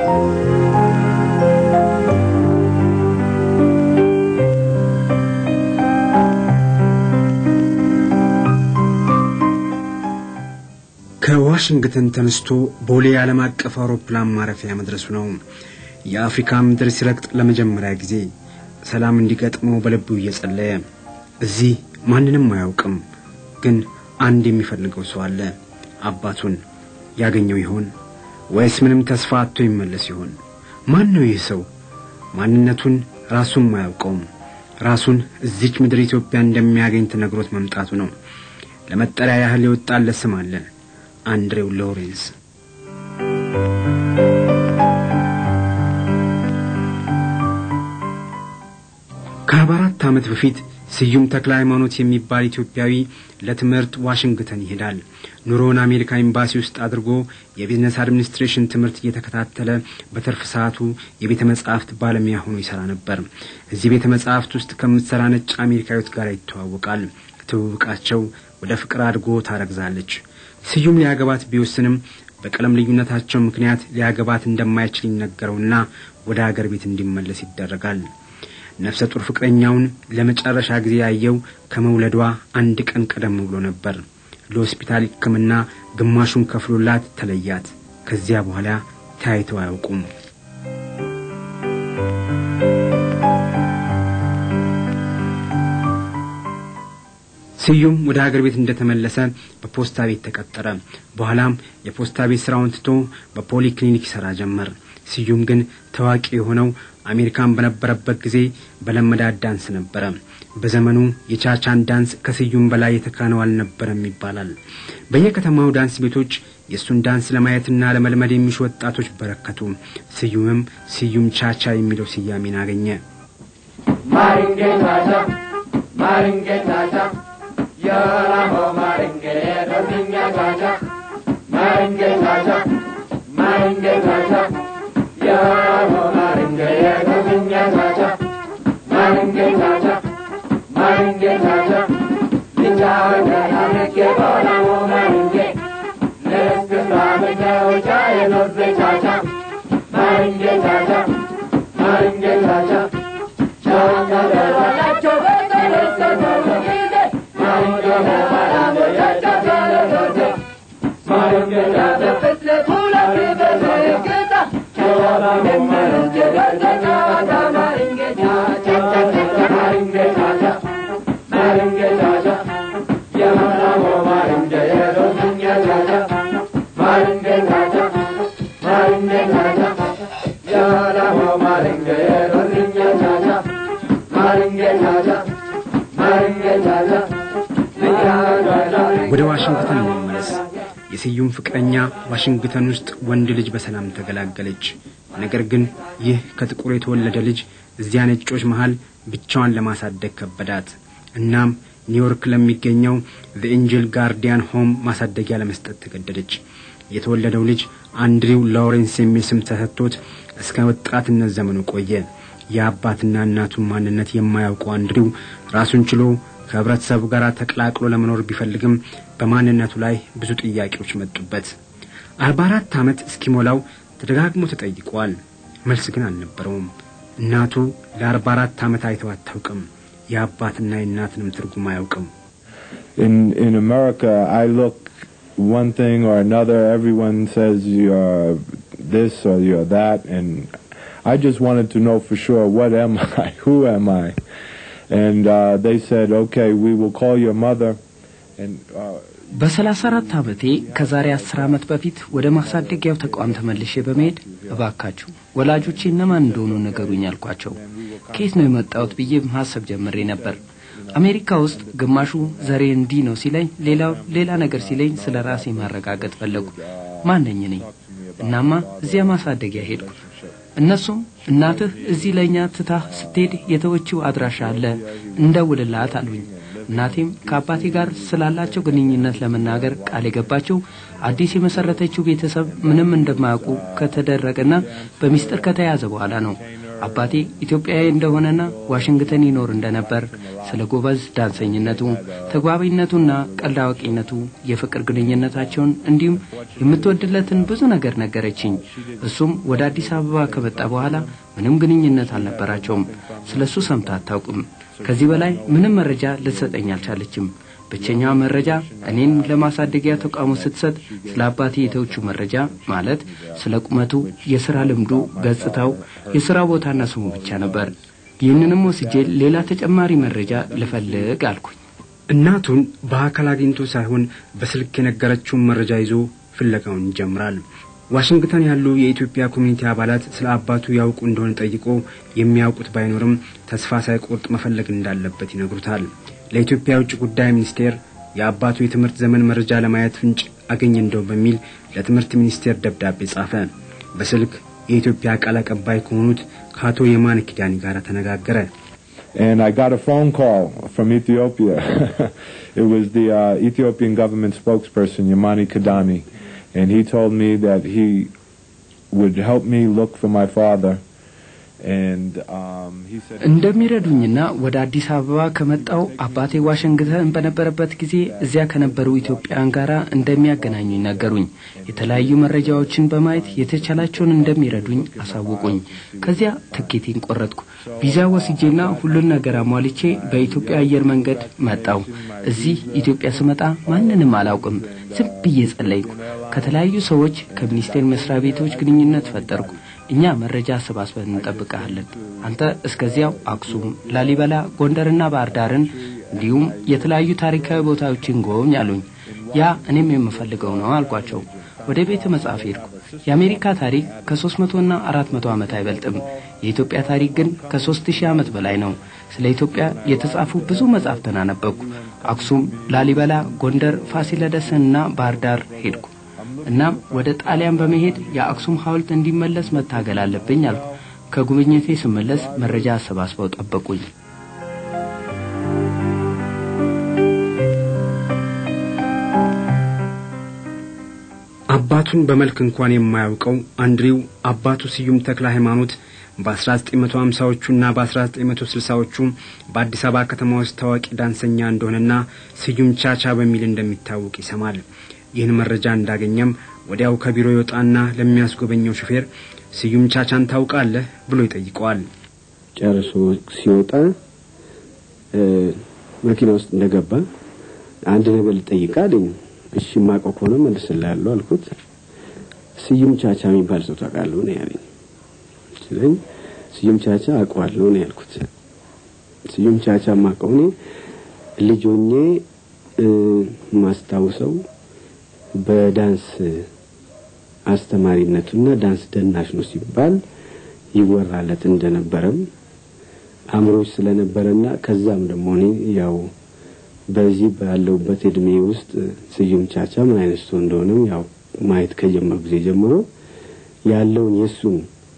ከዋሽንግተን ተነስቶ ቦሌ ዓለም አቀፍ አውሮፕላን ማረፊያ መድረሱ ነው። የአፍሪካ ምድር ሲረግጥ ለመጀመሪያ ጊዜ ሰላም እንዲገጥመው በልቡ እየጸለየ እዚህ ማንንም አያውቅም፣ ግን አንድ የሚፈልገው ሰው አለ። አባቱን ያገኘው ይሆን ወይስ ምንም ተስፋ አጥቶ ይመለስ ይሆን? ማን ነው ይህ ሰው? ማንነቱን ራሱም አያውቀውም። ራሱን እዚች ምድር ኢትዮጵያ እንደሚያገኝ ተነግሮት መምጣቱ ነው። ለመጠሪያ ያህል የወጣለት ስም አለ፣ አንድሬው ሎሬንስ። ከአርባ አራት ዓመት በፊት ስዩም ተክለ ሃይማኖት የሚባል ኢትዮጵያዊ ለትምህርት ዋሽንግተን ይሄዳል። ኑሮውን አሜሪካ ኤምባሲ ውስጥ አድርጎ የቢዝነስ አድሚኒስትሬሽን ትምህርት እየተከታተለ በትርፍ ሰዓቱ የቤተ መጻሕፍት ባለሙያ ሆኖ ይሰራ ነበር። እዚህ ቤተ መጻሕፍት ውስጥ ከምትሰራ ነጭ አሜሪካዊት ጋር ይተዋወቃል። ትውውቃቸው ወደ ፍቅር አድጎ ታረግዛለች። ስዩም ሊያገባት ቢወስንም በቀለም ልዩነታቸው ምክንያት ሊያገባት እንደማይችል ይነገረውና ወደ አገር ቤት እንዲመለስ ይደረጋል። ነፍሰ ጡር ፍቅረኛውን ለመጨረሻ ጊዜ ያየው ከመውለዷ አንድ ቀን ቀደም ብሎ ነበር። ለሆስፒታል ሕክምና ግማሹን ከፍሎላት ተለያት። ከዚያ በኋላ ተያይተው አያውቁም። ስዩም ወደ ሀገር ቤት እንደተመለሰ በፖስታ ቤት ተቀጠረ። በኋላም የፖስታ ቤት ስራውን ትቶ በፖሊ ክሊኒክ ይሰራ ጀመር። ስዩም ግን ታዋቂ የሆነው አሜሪካን በነበረበት ጊዜ በለመዳት ዳንስ ነበረ። በዘመኑ የቻቻን ዳንስ ከስዩም በላይ የተካነው አልነበረም ይባላል። በየከተማው ዳንስ ቤቶች የእሱን ዳንስ ለማየትና ለመልመድ የሚሹ ወጣቶች በረከቱ። ስዩምም ስዩም ቻቻ የሚለው ስያሜን አገኘ። ማሪንጌ ቻቻ ማሪንጌ ቻቻ የላሆ ማሪንጌ ደርኛ ቻቻ ማሪንጌ ቻቻ ማሪንጌ ቻቻ የላሆ ማሪንጌ ደርኛ ቻቻ ማሪንጌ ቻቻ ማሪንጌ ቻቻ ልጫወተና ምጌ በላሆ ማሪንጌ ለስክስታ መጫወቻ የኖርቤ ቻቻ ማሪንጌ ቻቻ ማሪንጌ ቻቻ ወደ ዋሽንግተን እንመለስ። የስዩም ፍቅረኛ ዋሽንግተን ውስጥ ወንድ ልጅ በሰላም ተገላገለች። ነገር ግን ይህ ከጥቁር የተወለደ ልጅ እዚያ ነጮች መሃል ብቻዋን ለማሳደግ ከበዳት። እናም ኒውዮርክ ለሚገኘው ዘኤንጀል ጋርዲያን ሆም ማሳደጊያ ለመስጠት ተገደደች። የተወለደው ልጅ አንድሪው ላውሬንስ የሚል ስም ተሰጥቶት እስከ ወጣትነት ዘመኑ ቆየ። የአባትና እናቱን ማንነት የማያውቀው አንድሪው ራሱን ችሎ ከህብረተሰቡ ጋር ተቀላቅሎ ለመኖር ቢፈልግም በማንነቱ ላይ ብዙ ጥያቄዎች መጡበት። አርባ አራት ዓመት እስኪሞላው ተደጋግሞ ተጠይቋል። መልስ ግን አልነበረውም። እናቱ ለአርባ አራት ዓመት አይተው አታውቅም። የአባትና የእናትንም ትርጉም አያውቅም። In in America, I look one thing or another. Everyone says you're this or you're that, and I just wanted to know for sure what am I, who am I, and uh, they said, okay, we will call your mother, and. Uh, በሰላሳ አራት ዓመቴ ከዛሬ አስር ዓመት በፊት ወደ ማሳደጊያው ተቋም ተመልሼ በመሄድ እባካችሁ ወላጆቼ እነማን እንደሆኑ ንገሩኝ አልኳቸው። ከየት ነው የመጣሁት ብዬ ማሰብ ጀምሬ ነበር። አሜሪካ ውስጥ ግማሹ ዘሬ እንዲህ ነው ሲለኝ፣ ሌላው ሌላ ነገር ሲለኝ ስለ ራሴ ማረጋገጥ ፈለጉ። ማነኝ ነኝ? እናማ እዚያ ማሳደጊያ ሄድኩ። እነሱም እናትህ እዚህ ለእኛ ትታህ ስትሄድ የተወችው አድራሻ አለ እንደውልላት አሉኝ። እናቴም ከአባቴ ጋር ስላላቸው ግንኙነት ለመናገር ቃል የገባቸው አዲስ የመሰረተችው ቤተሰብ ምንም እንደማያውቁ ከተደረገና በሚስጥር ከተያዘ በኋላ ነው። አባቴ ኢትዮጵያዊ እንደሆነና ዋሽንግተን ይኖር እንደነበር ስለ ጎበዝ ዳንሰኝነቱ፣ ተግባቢነቱና ቀልድ አዋቂነቱ፣ የፍቅር ግንኙነታቸውን እንዲሁም የምትወድለትን ብዙ ነገር ነገረችኝ። እሱም ወደ አዲስ አበባ ከመጣ በኋላ ምንም ግንኙነት አልነበራቸውም። ስለ እሱ ሰምታ አታውቅም። ከዚህ በላይ ምንም መረጃ ልትሰጠኝ አልቻለችም። ብቸኛዋ መረጃ እኔን ለማሳደጊያ ተቋሙ ስትሰጥ ስለ አባቴ የተውቹ መረጃ ማለት ስለ ቁመቱ፣ የሥራ ልምዱ፣ ገጽታው፣ የሥራ ቦታና ስሙ ብቻ ነበር። ይህንንም ወስጄ ሌላ ተጨማሪ መረጃ ልፈልግ አልኩኝ። እናቱን በአካል አግኝቶ ሳይሆን በስልክ የነገረችውን መረጃ ይዞ ፍለጋውን ይጀምራል። ዋሽንግተን ያሉ የኢትዮጵያ ኮሚኒቲ አባላት ስለ አባቱ ያውቁ እንደሆነ ጠይቆ የሚያውቁት ባይኖርም ተስፋ ሳይቆርጥ መፈለግ እንዳለበት ይነግሩታል። ለኢትዮጵያ የውጭ ጉዳይ ሚኒስቴር የአባቱ የትምህርት ዘመን መረጃ ለማየት ፍንጭ አገኘ እንደው በሚል ለትምህርት ሚኒስቴር ደብዳቤ ጻፈ። በስልክ የኢትዮጵያ ቃል አቀባይ ከሆኑት ከአቶ የማነ ኪዳኒ ጋር ተነጋገረ። and I got a phone call from Ethiopia. it was the uh, Ethiopian government spokesperson, Yamani Kadani, and he told me that he would help me look for my father. And um, he said እንደሚረዱኝና ወደ አዲስ አበባ ከመጣው አባቴ ዋሽንግተን በነበረበት ጊዜ እዚያ ከነበሩ ኢትዮጵያውያን ጋር እንደሚያገናኙኝ ነገሩኝ። የተለያዩ መረጃዎችን በማየት የተቻላቸውን እንደሚረዱኝ አሳውቁኝ። ከዚያ ትኬቴን ቆረጥኩ። ቪዛ ወስጄና ሁሉን ነገር አሟልቼ በኢትዮጵያ አየር መንገድ መጣው። እዚህ ኢትዮጵያ ስመጣ ማንንም አላውቅም። ዝም ብዬ ጸለይኩ። ከተለያዩ ሰዎች ከሚኒስቴር መስሪያ ቤቶች ግንኙነት ፈጠርኩ። እኛ መረጃ አሰባስበን እንጠብቀሃለን። አንተ እስከዚያው አክሱም፣ ላሊበላ፣ ጎንደርና ባህር ዳርን እንዲሁም የተለያዩ ታሪካዊ ቦታዎችን ጎብኝ አሉኝ። ያ እኔም የምፈልገው ነው አልኳቸው። ወደ ቤተ መጽሐፍ ሄድኩ። የአሜሪካ ታሪክ ከሶስት መቶና አራት መቶ ዓመት አይበልጥም። የኢትዮጵያ ታሪክ ግን ከሶስት ሺህ ዓመት በላይ ነው። ስለ ኢትዮጵያ የተጻፉ ብዙ መጻሕፍትን አነበብኩ። አክሱም፣ ላሊበላ፣ ጎንደር፣ ፋሲለደስንና ባህር ዳር ሄድኩ። እናም ወደ ጣሊያን በመሄድ የአክሱም ሐውልት እንዲመለስ መታገል አለብኝ አልኩ። ከጉብኝቴ ስመለስ መረጃ አሰባስበው ጠበቁኝ። አባቱን በመልክ እንኳን የማያውቀው አንድሪው አባቱ ስዩም ተክለ ሃይማኖት በ1950ዎቹና በ1960ዎቹ በአዲስ አበባ ከተማ ውስጥ ታዋቂ ዳንሰኛ እንደሆነና ስዩም ቻቻ በሚል እንደሚታወቅ ይሰማል። ይህን መረጃ እንዳገኘም ወዲያው ከቢሮ ይወጣና ለሚያስጎበኘው ሹፌር ስዩም ቻቻን ታውቃለህ ብሎ ይጠይቀዋል። ጨርሶ ሲወጣ መኪና ውስጥ እንደገባ አንድ ነገር ልጠይቅ አለኝ። እሺ የማውቀው ከሆነ መልስልሃለሁ አልኩት። ስዩም ቻቻ የሚባል ሰው ታውቃለህ ነው ያለኝ። ስለኝ ስዩም ቻቻ አውቀዋለሁ ነው ያልኩት። ስዩም ቻቻ የማውቀው እኔ ልጅ ሆኜ ማስታውሰው በዳንስ አስተማሪነቱና ዳንስ ደናሽ ነው ሲባል ይወራለት እንደነበረም አእምሮች ስለነበረና ከዛም ደግሞ እኔ ያው በዚህ ባለውበት እድሜ ውስጥ ስዩም ቻቻ ምን አይነት ሰው እንደሆነም ያው ማየት ከጀመሩ ጊዜ ጀምሮ ያለውን የእሱን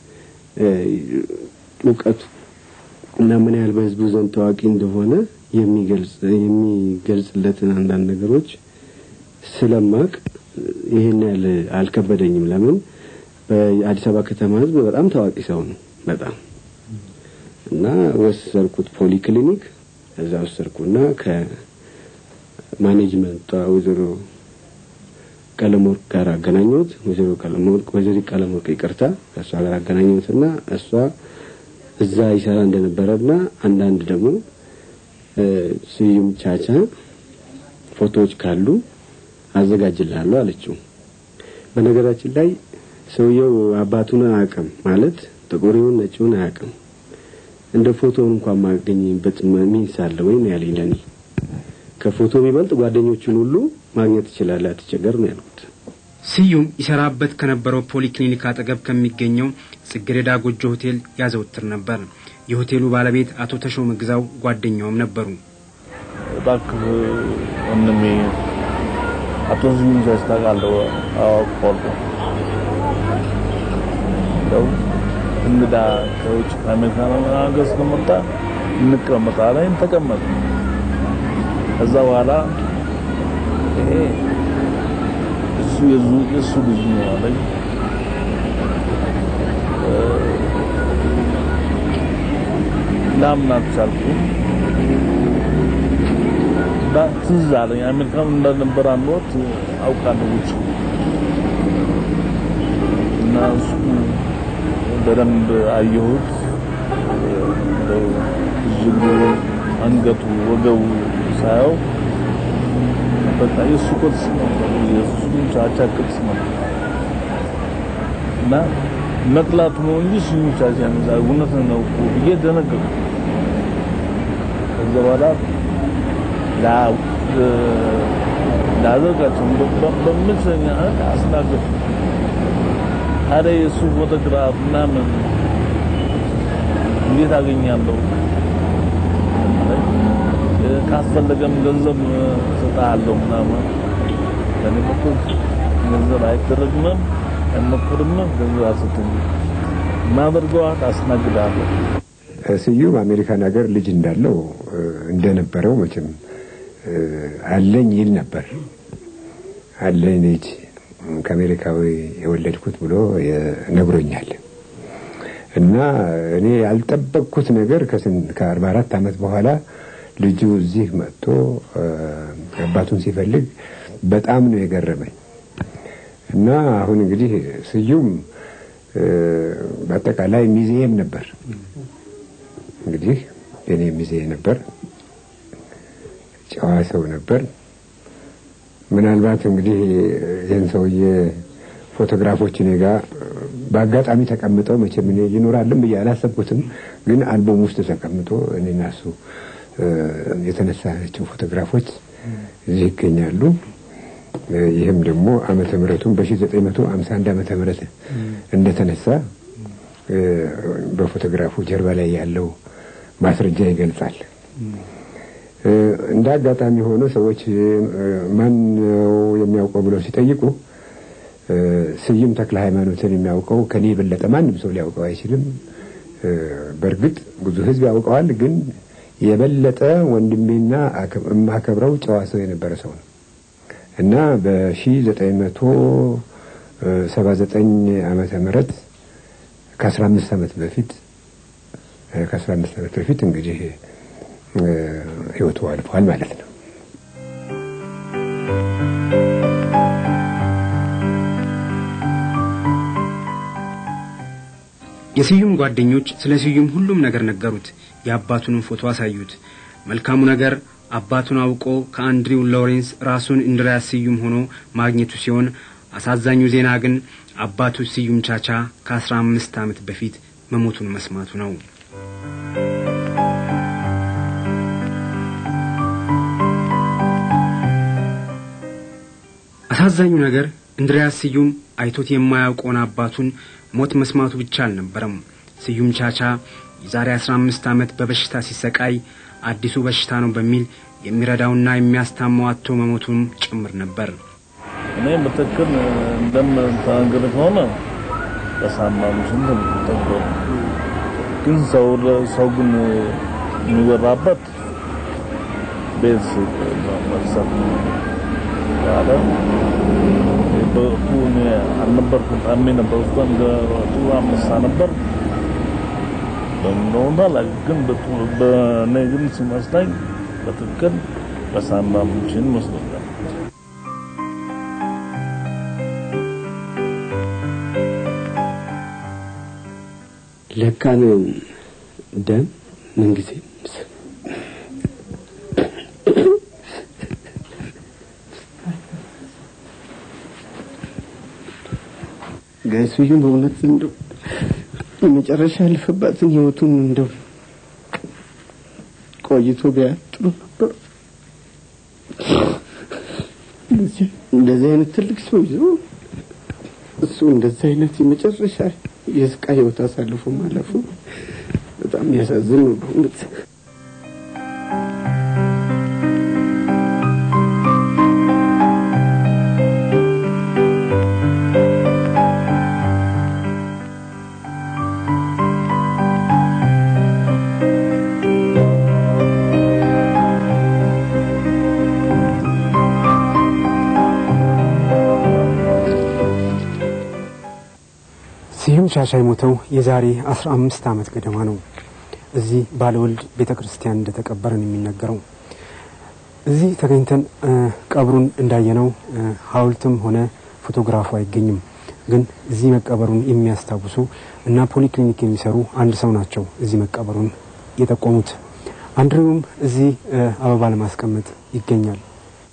እውቀቱ እና ምን ያህል በህዝቡ ዘንድ ታዋቂ እንደሆነ የሚገልጽ የሚገልጽለትን አንዳንድ ነገሮች ስለማቅ ይሄን ያህል አልከበደኝም። ለምን በአዲስ አበባ ከተማ ህዝብ በጣም ታዋቂ ሰው ነው በጣም እና ወሰድኩት ፖሊ ክሊኒክ እዛ ወሰድኩና ከማኔጅመንቷ ወይዘሮ ቀለመወርቅ ጋር አገናኘሁት። ወይዘሮ ቀለመወርቅ ወይዘሮ ቀለመወርቅ ይቅርታ ከእሷ ጋር አገናኘሁትና እሷ እዛ ይሰራ እንደነበረና አንዳንድ ደግሞ ስዩም ቻቻ ፎቶዎች ካሉ አዘጋጅልሃለሁ አለችው። በነገራችን ላይ ሰውየው አባቱን አያውቅም ማለት ጥቁሪውን ነጭውን አያውቅም። እንደ ፎቶውን እንኳን ማገኝበት ሚንስ አለ ወይ ነው ያለኝ። ለኔ ከፎቶ የሚበልጥ ጓደኞቹን ሁሉ ማግኘት ትችላለህ፣ አትቸገር ነው ያልኩት። ስዩም ይሰራበት ከነበረው ፖሊክሊኒክ አጠገብ ከሚገኘው ጽጌረዳ ጎጆ ሆቴል ያዘወትር ነበር። የሆቴሉ ባለቤት አቶ ተሾመ ግዛው ጓደኛውም ነበሩ። እባክህ ወንድሜ አቶ ስዩም ቻቻ ታውቃለህ? አዎ አውቀዋለሁ። ያው እንግዳ ከውጭ ከአሜሪካ ሀገር ስለመጣ እንቀመጣለን። ተቀመጥ ከዛ በኋላ ይሄ እሱ የዙ የሱ ልጅ ነው አለኝ። ላምን አልቻልኩም። እና ትዝ አለኝ አሜሪካን እንደነበረ አንድ ወቅት አውቃለሁ ውጭ እና እሱ በደንብ አየሁት። እንደው ብዙ ጊዜ አንገቱ ወገቡ ሳየው በቃ የእሱ ቅርጽ ነው የእሱ ቻቻ ቅርጽ ነው እና መጥላቱ ነው እንጂ እሱ ቻቻ ነው እውነት ነው እኮ ብዬ ደነገጥኩ። ከዛ በኋላ ላደርጋቸው በምችለኛ አስናገርኩ። ታዲያ የእሱ ፎቶግራፍ ምናምን እንዴት አገኛለሁ? ካስፈለገም ገንዘብ እሰጥሃለሁ ምናምን። ለእኔ በኩል ገንዘብ አይደረግምም አይሞክርም። ገንዘብ አልሰጥም። ማደርገዋት አስናግዳለሁ። ስዩም አሜሪካን ሀገር ልጅ እንዳለው እንደነበረው መቼም አለኝ ይል ነበር። አለኝ ልጅ ከአሜሪካዊ የወለድኩት ብሎ ነግሮኛል። እና እኔ ያልጠበቅኩት ነገር ከአርባ አራት ዓመት በኋላ ልጁ እዚህ መጥቶ አባቱን ሲፈልግ በጣም ነው የገረመኝ። እና አሁን እንግዲህ ስዩም በአጠቃላይ ሚዜም ነበር። እንግዲህ የኔ ሚዜ ነበር። ጨዋ ሰው ነበር። ምናልባት እንግዲህ ይህን ሰውዬ ፎቶግራፎች እኔ ጋ በአጋጣሚ ተቀምጠው መቼም እኔ ይኖራልም ብዬ አላሰብኩትም፣ ግን አልበም ውስጥ ተቀምጦ እኔና እሱ የተነሳናቸው ፎቶግራፎች እዚህ ይገኛሉ። ይህም ደግሞ ዓመተ ምሕረቱን በ1951 ዓመተ ምሕረት እንደተነሳ በፎቶግራፉ ጀርባ ላይ ያለው ማስረጃ ይገልጻል። እንደ አጋጣሚ ሆኖ ሰዎች ማን ነው የሚያውቀው ብለው ሲጠይቁ ስዩም ተክለ ሃይማኖትን የሚያውቀው ከኔ የበለጠ ማንም ሰው ሊያውቀው አይችልም። በእርግጥ ብዙ ሕዝብ ያውቀዋል፣ ግን የበለጠ ወንድሜና የማከብረው ጨዋ ሰው የነበረ ሰው ነው እና በ1979 ዓመተ ምህረት ከ15 ዓመት በፊት ከ15 ዓመት በፊት እንግዲህ ህይወቱ አልፏል ማለት ነው። የስዩም ጓደኞች ስለ ስዩም ሁሉም ነገር ነገሩት። የአባቱንም ፎቶ አሳዩት። መልካሙ ነገር አባቱን አውቆ ከአንድሪው ሎሬንስ ራሱን እንድሪያስ ስዩም ሆኖ ማግኘቱ ሲሆን አሳዛኙ ዜና ግን አባቱ ስዩም ቻቻ ከአስራ አምስት ዓመት በፊት መሞቱን መስማቱ ነው። አሳዛኙ ነገር እንድሪያስ ስዩም አይቶት የማያውቀውን አባቱን ሞት መስማቱ ብቻ አልነበረም። ስዩም ቻቻ የዛሬ አስራ አምስት ዓመት በበሽታ ሲሰቃይ አዲሱ በሽታ ነው በሚል የሚረዳውና የሚያስታማው አጥቶ መሞቱም ጭምር ነበር። እኔ በትክክል እንደምተናገር ከሆነ በሳምንቱ ስንት ተብሎ ግን ሰው ሰው ግን የሚወራበት ቤት መርሰት ያለ በወቅቱ እኔ አልነበርኩም። ታሜ ነበር ውስጥ እንደ ጥሩ አመሳ ነበር በምንሆና ላይ ግን በእኔ ግን ሲመስለኝ በትክክል በሳምባ ምንችን ይመስለኛል። ለካ ነው ደም ምንጊዜ ጋይሱዩም በእውነት እንደው የመጨረሻ ያለፈባትን ህይወቱን እንደው ቆይቶ ቢያት ጥሩ ነበር። እንደዚህ አይነት ትልቅ ሰው ይዞ እሱ እንደዚህ አይነት የመጨረሻ የስቃይ ህይወት አሳልፎ ማለፉ በጣም የሚያሳዝን ነው በእውነት። ስዩም ሻሻ የሞተው የዛሬ አስራ አምስት ዓመት ገደማ ነው። እዚህ ባለወልድ ቤተ ክርስቲያን እንደተቀበረ ነው የሚነገረው። እዚህ ተገኝተን ቀብሩን እንዳየነው ሐውልትም ሆነ ፎቶግራፉ አይገኝም። ግን እዚህ መቀበሩን የሚያስታውሱ እና ፖሊክሊኒክ የሚሰሩ አንድ ሰው ናቸው እዚህ መቀበሩን የጠቆሙት። አንድሬውም እዚህ አበባ ለማስቀመጥ ይገኛል።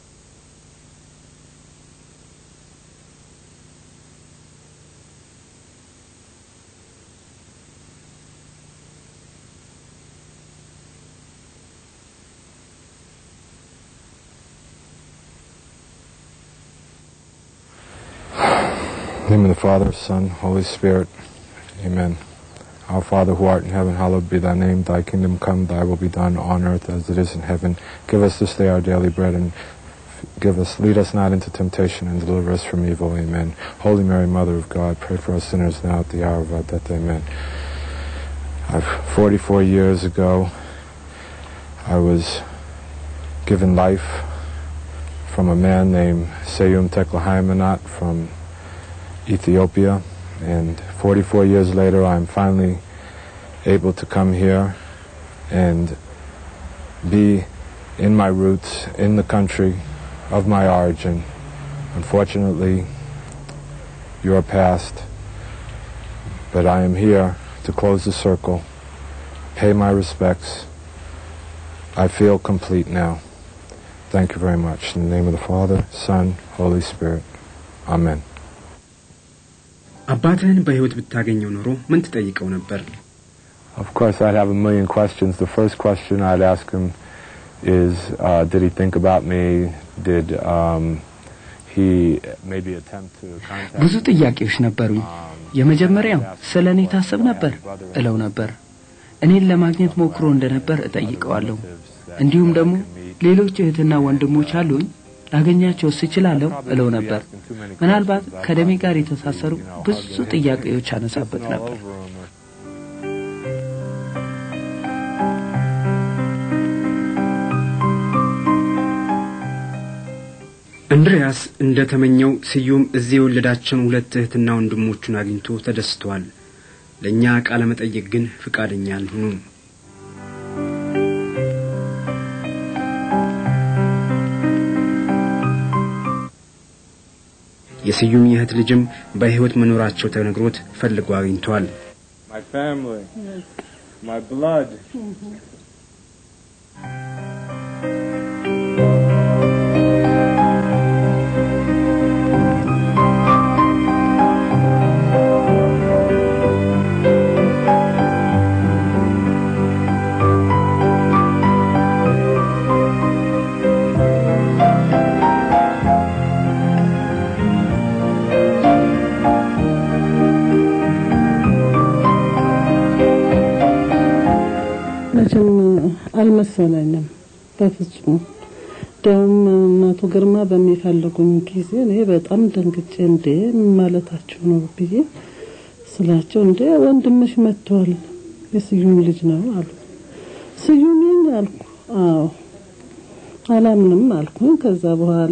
In the name of the Father, Son, Holy Spirit. Amen. Our Father who art in heaven, hallowed be thy name. Thy kingdom come, thy will be done on earth as it is in heaven. Give us this day our daily bread and give us, lead us not into temptation and deliver us from evil. Amen. Holy Mary, Mother of God, pray for us sinners now at the hour of our death. Amen. I've, 44 years ago, I was given life from a man named Seyum Teklahaimanot from Ethiopia. And 44 years later, I'm finally able to come here and be in my roots, in the country of my origin. Unfortunately, you're past, but I am here to close the circle, pay my respects. I feel complete now. Thank you very much. In the name of the Father, Son, Holy Spirit. Amen. አባትህን በሕይወት ብታገኘው ኖሮ ምን ትጠይቀው ነበር? Of course, I'd have a million questions. The first question I'd ask him is, uh, did he think about me? Did um, he maybe attempt to contact ብዙ ጥያቄዎች ነበሩኝ። የመጀመሪያው ስለ እኔ ታስብ ነበር እለው ነበር። እኔን ለማግኘት ሞክሮ እንደነበር እጠይቀዋለሁ። እንዲሁም ደግሞ ሌሎች እህትና ወንድሞች አሉኝ ላገኛቸው ስችላለሁ እለው ነበር። ምናልባት ከደሜ ጋር የተሳሰሩ ብዙ ጥያቄዎች አነሳበት ነበር። እንድሪያስ እንደ ተመኘው ስዩም እዚህ የወለዳቸውን ሁለት እህትና ወንድሞቹን አግኝቶ ተደስቷል። ለእኛ ቃለ መጠየቅ ግን ፍቃደኛ አልሆኑም። የስዩም የእህት ልጅም በሕይወት መኖራቸው ተነግሮት ፈልጎ አግኝቷል። My family, my blood. መቼም አልመሰለኝም በፍጹም። ደውም እናቱ ግርማ በሚፈልጉኝ ጊዜ እኔ በጣም ደንግጬ እንዴ ምን ማለታቸው ነው ብዬ ስላቸው እንዴ ወንድምሽ መጥቷል የስዩም ልጅ ነው አሉ። ስዩም ነኝ አልኩ። አዎ አላምንም አልኩኝ። ከዛ በኋላ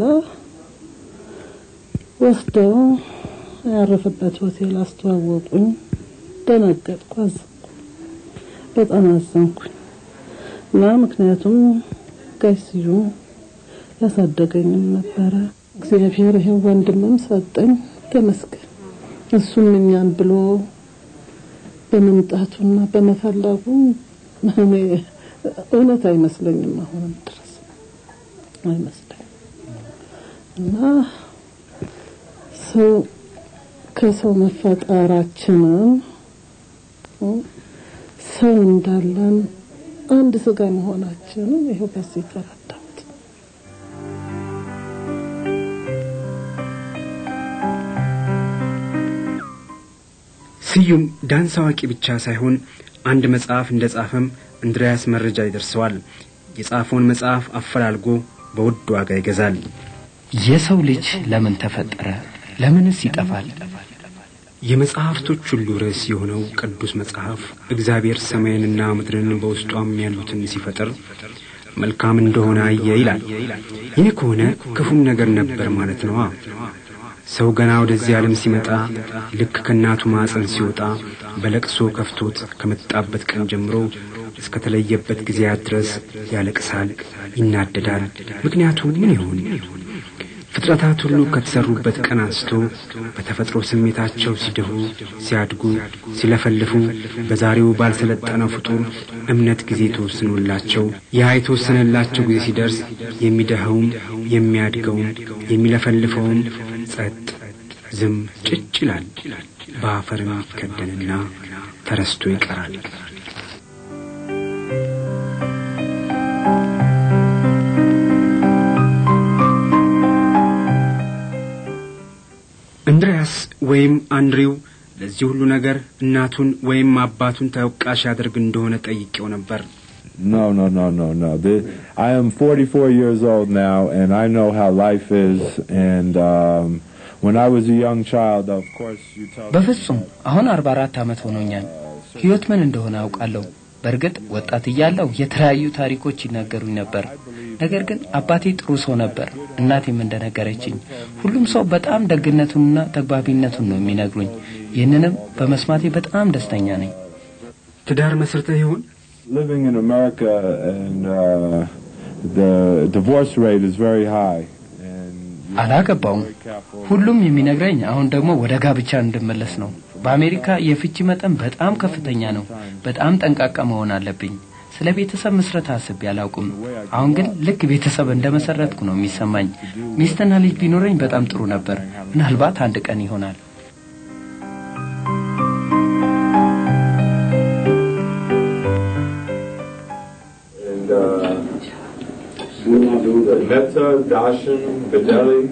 ወስደው ያረፈበት ሆቴል አስተዋወቁኝ። ደነገጥኩ፣ አዘንኩ፣ በጣም አዘንኩኝ እና ምክንያቱም ጋሽ ስዩም ያሳደገኝም ነበረ። እግዚአብሔር ይሄን ወንድምም ሰጠኝ፣ ተመስገን። እሱም እኛን ብሎ በመምጣቱና በመፈለጉ እኔ እውነት አይመስለኝም፣ አሁንም ድረስ አይመስለኝም እና ሰው ከሰው መፈጠራችንን ሰው እንዳለን አንድ ስጋ መሆናችንን ይኸው በዚህ ተረዳሁት። ስዩም ዳንስ አዋቂ ብቻ ሳይሆን አንድ መጽሐፍ እንደ ጻፈም እንድሪያስ መረጃ ይደርሰዋል። የጻፈውን መጽሐፍ አፈላልጎ በውድ ዋጋ ይገዛል። የሰው ልጅ ለምን ተፈጠረ? ለምንስ ይጠፋል? የመጽሐፍቶች ሁሉ ርዕስ የሆነው ቅዱስ መጽሐፍ እግዚአብሔር ሰማይንና ምድርን በውስጧም ያሉትን ሲፈጥር መልካም እንደሆነ አየ ይላል። ይህ ከሆነ ክፉም ነገር ነበር ማለት ነዋ። ሰው ገና ወደዚህ ዓለም ሲመጣ ልክ ከእናቱ ማዕፀን ሲወጣ በለቅሶ ከፍቶት ከመጣበት ቀን ጀምሮ እስከ ተለየበት ጊዜያት ድረስ ያለቅሳል፣ ይናደዳል። ምክንያቱ ምን ይሆን? ፍጥረታት ሁሉ ከተሰሩበት ቀን አንስቶ በተፈጥሮ ስሜታቸው ሲድሁ፣ ሲያድጉ፣ ሲለፈልፉ በዛሬው ባልሰለጠነው ፍጡር እምነት ጊዜ ተወስኖላቸው ያ የተወሰነላቸው ጊዜ ሲደርስ የሚደኸውም የሚያድገውም የሚለፈልፈውም ጸጥ ዝም ጭጭ ይላል። በአፈርም ይከደንና ተረስቶ ይቀራል። እንድሪያስ ወይም አንድሪው ለዚህ ሁሉ ነገር እናቱን ወይም አባቱን ተወቃሽ ያደርግ እንደሆነ ጠይቄው ነበር። No, no, no, no, no. The, I am 44 years old now, and I know how life is. And um, when I was a young child, of course, you tell. በፍጹም አሁን አርባ አራት ዓመት ሆኖኛል። ህይወት ምን እንደሆነ አውቃለሁ። በእርግጥ ወጣት እያለሁ የተለያዩ ታሪኮች ይናገሩኝ ነበር። ነገር ግን አባቴ ጥሩ ሰው ነበር። እናቴም እንደነገረችኝ ሁሉም ሰው በጣም ደግነቱንና ተግባቢነቱን ነው የሚነግሩኝ። ይህንንም በመስማቴ በጣም ደስተኛ ነኝ። ትዳር መስርተህ ይሆን? Living in America, and uh, the divorce rate is very high. አላገባውም። ሁሉም የሚነግረኝ አሁን ደግሞ ወደ ጋብቻ እንድመለስ ነው። በአሜሪካ የፍቺ መጠን በጣም ከፍተኛ ነው። በጣም ጠንቃቃ መሆን አለብኝ። ስለ ቤተሰብ ምስረት አስቤ አላውቅም። አሁን ግን ልክ ቤተሰብ እንደመሰረትኩ ነው የሚሰማኝ። ሚስትና ልጅ ቢኖረኝ በጣም ጥሩ ነበር። ምናልባት አንድ ቀን ይሆናል። And uh, Metta, Dashan, Videli,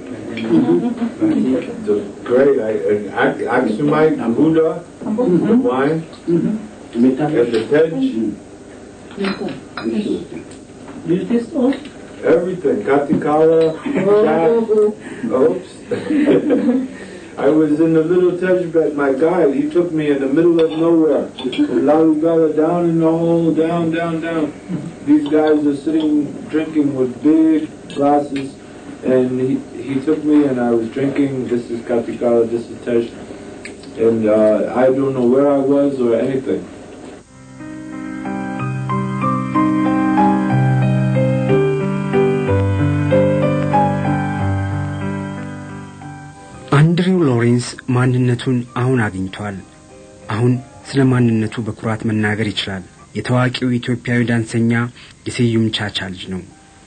the great, I, and Ak- Aksumite, Buddha, the wine, and the Tej, You taste all? everything, Katikala, Chat, oops. I was in the little Tejbet, my guide, he took me in the middle of nowhere. Lalugala down in the hole, down, down, down. These guys are sitting drinking with big glasses, and he, he took me and I was drinking, this is Katikala, this is Tej, and uh, I don't know where I was or anything. አንድሪው ሎሬንስ ማንነቱን አሁን አግኝቷል። አሁን ስለ ማንነቱ በኩራት መናገር ይችላል። የታዋቂው ኢትዮጵያዊ ዳንሰኛ የስዩም ቻቻ ልጅ ነው።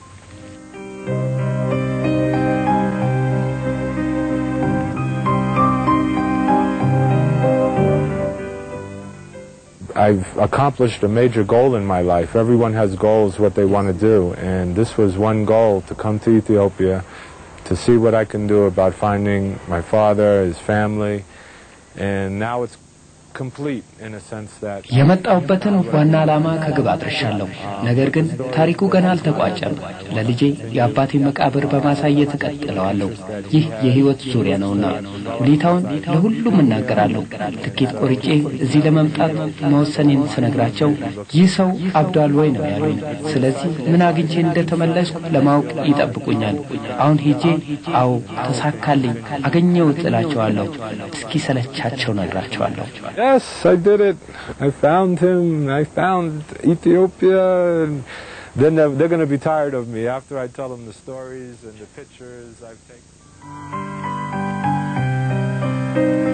I've accomplished a major goal in my life. Everyone has goals, what they want to do, and this was one goal to come to Ethiopia, to see what I can do about finding my father, his family, and now it's complete in a sense that የመጣሁበትን ዋና ዓላማ ከግብ አድርሻለሁ። ነገር ግን ታሪኩ ገና አልተቋጨም። ለልጄ የአባቴ መቃብር በማሳየት እቀጥለዋለሁ። ይህ የህይወት ዙሪያ ነውና ሁኔታውን ለሁሉም እናገራለሁ። ትኬት ቆርጬ እዚህ ለመምጣት መወሰኔን ስነግራቸው ይህ ሰው አብዷል ወይ ነው ያሉኝ። ስለዚህ ምን አግኝቼ እንደተመለስኩ ለማወቅ ይጠብቁኛል። አሁን ሄጄ አዎ ተሳካልኝ፣ አገኘሁት እላቸዋለሁ። እስኪ ሰለቻቸው ነግራቸዋለሁ። Yes, I did it. I found him. I found Ethiopia. And then they're, they're going to be tired of me after I tell them the stories and the pictures I've taken.